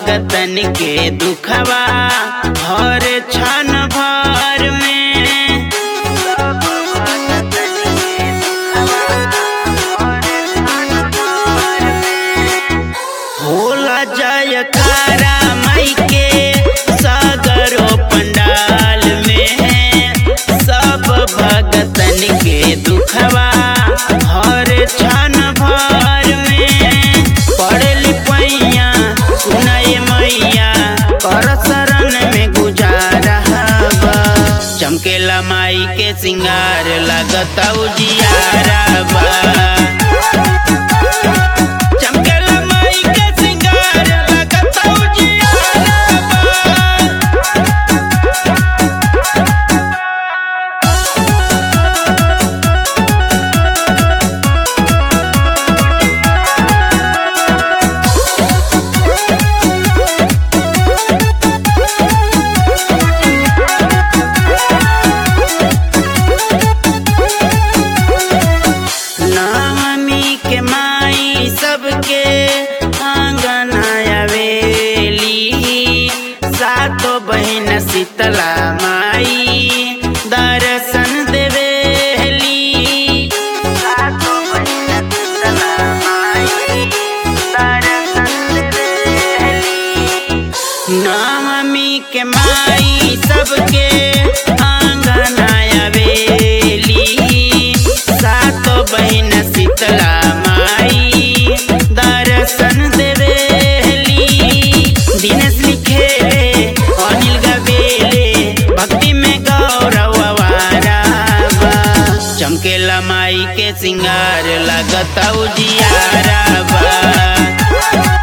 भगतन के दुखवा हर क्षण भर में सब भगतन के दुखवा हर क्षण भर में होला जयकारा माई के सागरो पंडाल में सब भगतन के दुखवा हर क्षण भर में पड़ली पैया सुनाए मैया कर शरण में गुजारा बा चमकेला माई के सिंगार लगता उजियारा बा चमकेला माई के सिंगार लगता उजियारा बा नामी के माई सबके आंगन आवेली सातो बहन शीतला माई दर्शन देवेली सातो बहन शीतला माई दर्शन देवेली नवमी के माई सबके आंगन आवेली सातो बहन शीतला माई दर्शन देवेली दिनेश लिखेले अनिल गवेले भक्ति में गौरव आवारा बा चमकेला माई के सिंगार लगता उजियारा बा